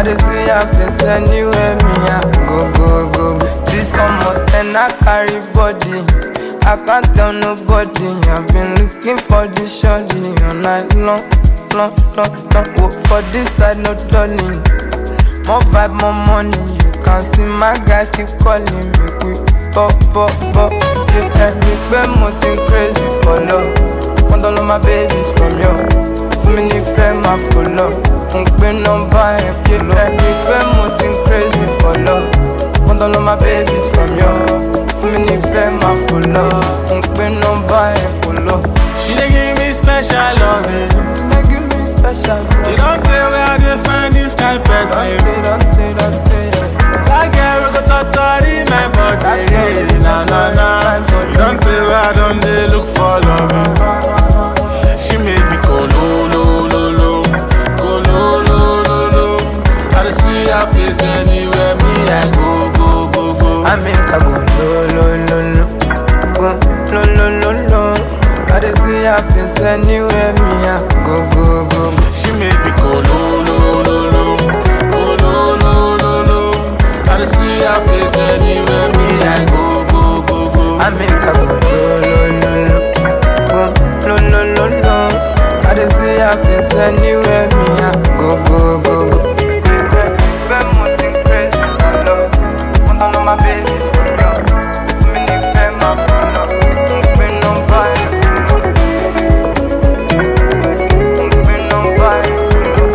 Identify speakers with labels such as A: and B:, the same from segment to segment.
A: I dey see her face anywhere me I go go go go. This summer ten I carry body. I can't tell nobody. I've been looking for this shorty all night long, long, long, long. Work for this side, no darling. More vibe, more money. You can see my guys keep calling me. We pop, pop, pop. You can me pé mo ti crazy for love. Want all of my babies from you. Fún mi nífẹ̀ẹ́ máa fò lọ. N pe nọ́mbà ẹ̀ pé lọ. Ẹ̀rí pé mo ti crazy for love. Want all of my babies from you. Fún mi nífẹ̀ẹ́ máa fò lọ. N pe nọ́mbà ẹ̀ kò lọ.
B: She dey give me special loving.
A: They give me special love.
B: You don't tell where I dey find this kind person.
A: Dante, Dante, Dante, yeah.
B: That girl we go totori my body. Na na na. You don't tell where I don dey look for love. She make me go lo lo lo lo, go lo lo lo lo. I dey see her face anywhere me I go go go go.
A: I make her go lo lo lo lo, go lo lo lo lo. I dey see her face anywhere me I go go go go.
B: She make me go lo lo lo lo, go lo lo lo lo. I dey see her face anywhere me I go go go go.
A: I make her go lo lo lo lo, go lo lo lo lo. I dey see her face anywhere me I go go go go. Fẹ́ mo ti crazy for love, wọ́n tán lọ́ máa babies for love. Mi ní fẹ́ máa fò lọ, n pe nọ́mbà ẹ̀ kò lọ. N pe nọ́mbà ẹ̀ kò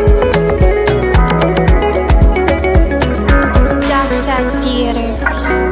A: lọ.
C: Darkside Theaters.